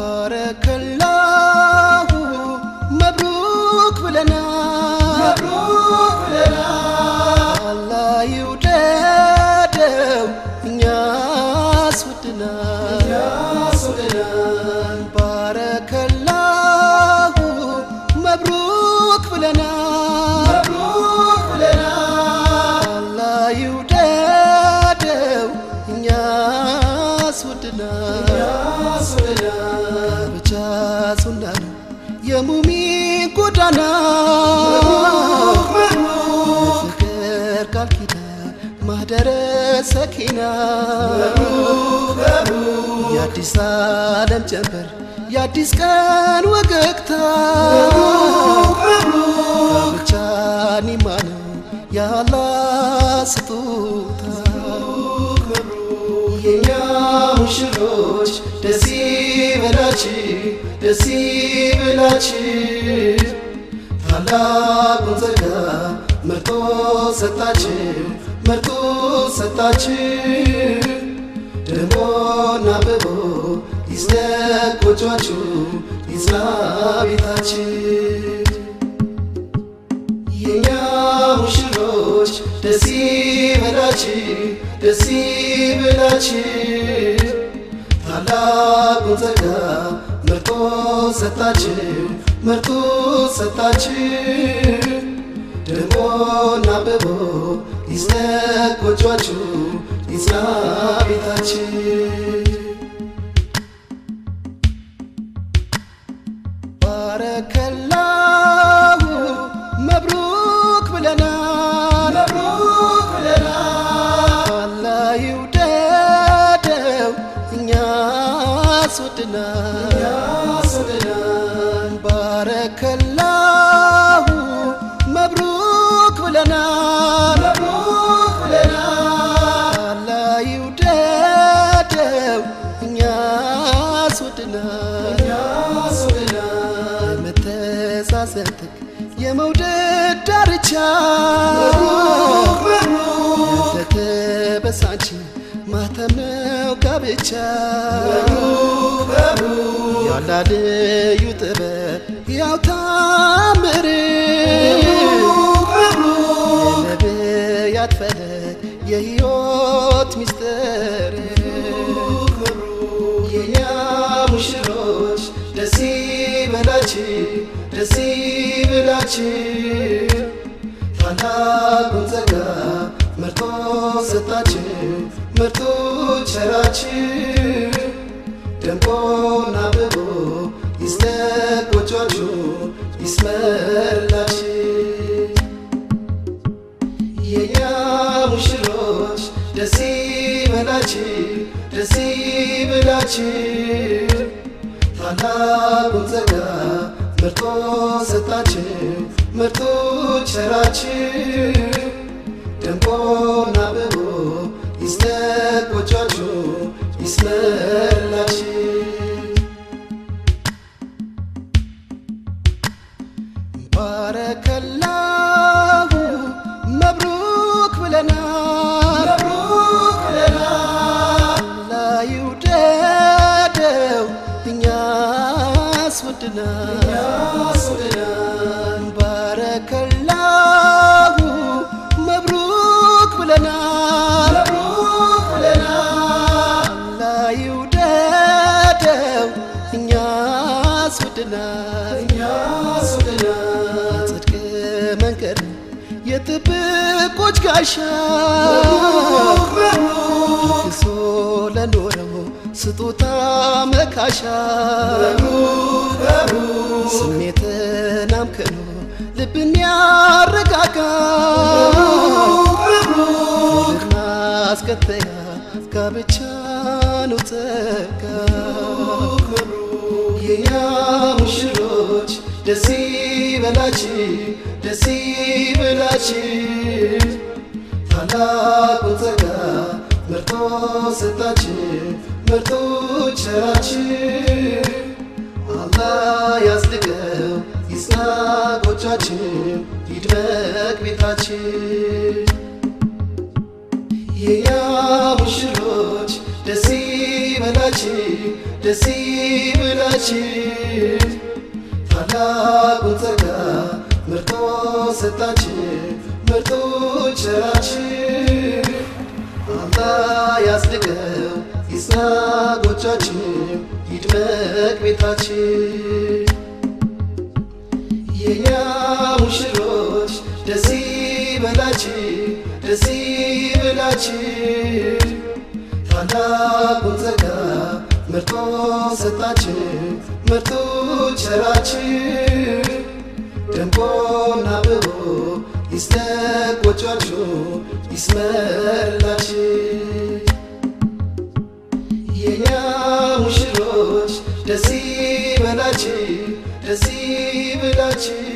ባረከላሁ መብሩክ ብለናል አላህ ይውደደው እኛስ ወድናል ባረከላሁ መብሩክ ብለናል አላህ ይውደደው እኛስ ወድናል ብቻ ሱና ነው የሙሚን ጎዳና ፍቅር ቃል ኪዳን ማህደረ ሰኪና የአዲስ ዓለም ጀንበር የአዲስ ቀን ወገግታ ብቻ ኒማ ነው ያላ ስጦታ የኛ ሙሽሮች ደስ ይበላችሁ ደስ ይበላችሁ ታላቁን ጸጋ መርጦ ሰጣችሁ መርጦ ሰጣችሁ ደሞና አብቦ ይስደቅ ጎጇችሁ ይጽና ቤታችሁ የኛ ሙሽሮች ደስ ይበላችሁ ደስ ይበላችሁ ታላቁን ጸጋ መርጦ ሰጣችሁ መርጦ ሰጣችሁ ደሞና አብቦ ይስደቅ ጎጇችሁ ይጽና ቤታችሁ ባረከላሁ መብሩክ ብለናል አላህ ይውደደው እኛስ ወድናል ባረከላሁ መብሩክ ብለናል አላህ ይውደደው እኛስ ወድናል የመተሳሰብ ጥግ የመውደድ ዳርቻ የተከበሳች ማተም ነው ጋብቻ ያላደዩ ጥበብ ያው ታምር የነቢያት ፈለግ የሕይወት ሚስጥር የኛ ሙሽሮች ደስ ይበላችሁ ደስ ይበላችሁ ታላቁን ጸጋ መርጦ ሰጣችሁ መርጦ ቸራችሁ ደምቆና አብቦ ይስደቅ ጎጇችሁ ይስመርላችሁ የኛ ሙሽሮች ደስ ይበላችሁ ደስ ይበላችሁ ታላቁን ጸጋ መርጦ ሰጣችሁ መርጦ ቸራችሁ ደምቆና አብቦ ይስደቅ ጎጇችሁ ይስመርላችሁ ባረከላሁ መብሩክ ብለናል አላህ ይውደደው እኛስ ወድናል ባረከላሁ መብሩክ ብለናል አላህ ይውደደው እኛስ ወድናል ጽድቅ መንገድ ነው የጥብቆች ጋሻ ክሶ ለኖረው ስጦታ መካሻ ስሜትን አምክኖ ልብን ያረጋጋ ማስከተያ ጋብቻ ነው ጸጋ የኛ ሙሽሮች ደስ ይበላችሁ ደስ ይበላችሁ ታላቁን ጸጋ መርጦ ሰጣችሁ መርጦ ቸራችሁ አላህ ያጽድቀው ይጽና ጎጇችሁ ይድመቅ ቤታችሁ የኛ ሙሽሮች ደስ ይበላችሁ ደስ ይበላችሁ ታላቁን ጸጋ መርጦ ሰጣችሁ መርጦ ቸራችሁ አላህ ያጽድቀው ይጽና ጎጇችሁ ይድመቅ ቤታችሁ የኛ ሙሽሮች ደስ ይበላችሁ ደስ ይበላችሁ ታላቁን ጸጋ መርጦ ሰጣችሁ መርጦ ቸራችሁ ደምቆና አብቦ ይስደቅ ጎጇችሁ ይስመርላችሁ የኛ ሙሽሮች ደስ ይበላችሁ ደስ ይበላችሁ